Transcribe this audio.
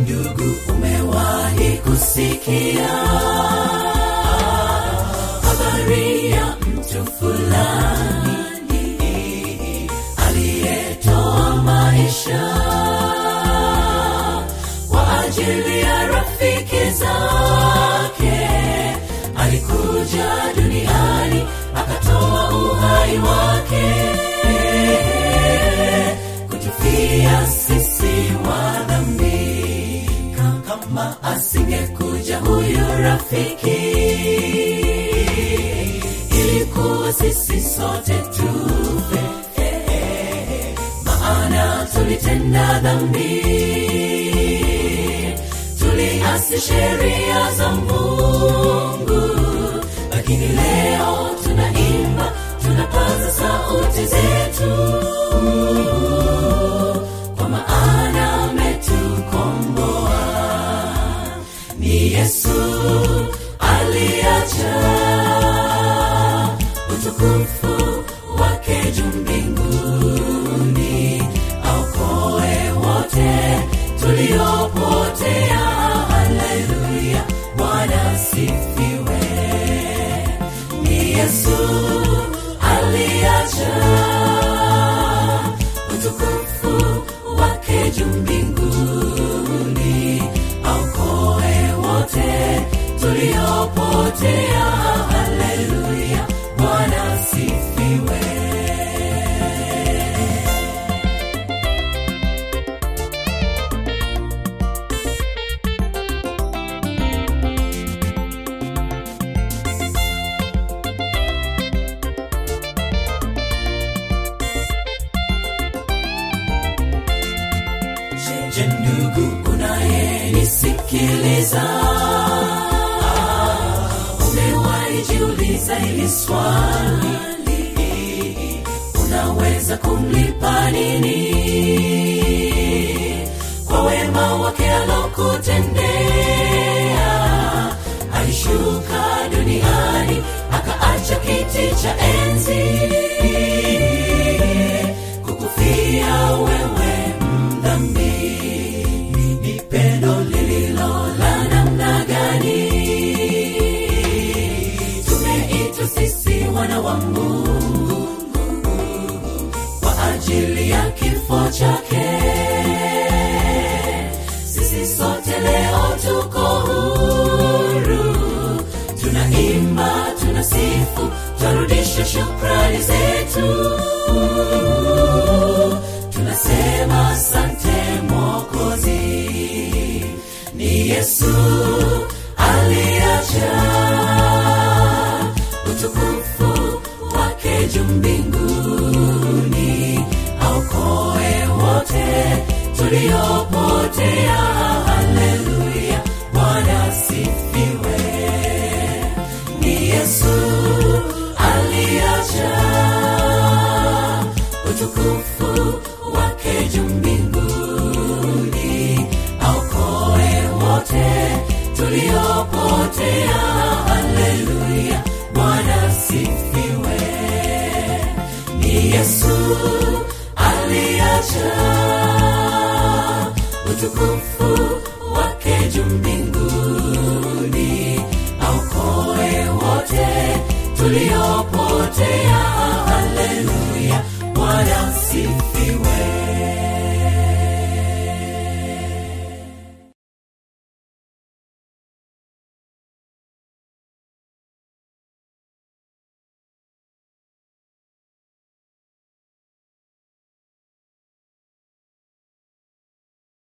ndugu umewahi kusikia habari ya mtu fulani aliyetoa maisha kwa ajili ya rafiki zake alikuja duniani akatoa uhai wake kutufia sisi wa dhambi kama asingekuja huyu rafiki ilikuwa sisi sote tufe maana tulitenda dhambi tuliasi sheria za mungu lakini leo tunaimba tunapaza sauti zetu kwa maana ametukomboa ni yesu aliacha utukufu wake juu mbinguni aokoe wote tuliopotea haleluya bwana sifiwe ni yesu aliacha utukufu wake juu mbinguni aokoe wote tuliopotea haleluya bwana sifiwe je ndugu unayenisikiliza umewahi jiuliza ili swali unaweza kumlipa nini kwa wema wake alokutendea alishuka duniani akaacha kiti cha enzi kukufia wewe mdhambi ni pendo lililo la namna gani tumeitwa sisi wana wa mungu kwa ajili ya kifo chake sisi sote leo tuko huru tunaimba tunasifu twarudisha shukrani zetu tunasema asante mwokozi ni yesu aliacha utukufu wake juu mbinguni aokoe wote tuliopotea haleluya bwana sifiwe ni yesu aliacha utukufu wake juu mbinguni aokoe wote tuliopotea haleluya bwana sifiwe ni yesu aliacha utukufu wake juu mbinguni aokoe wote tuliopotea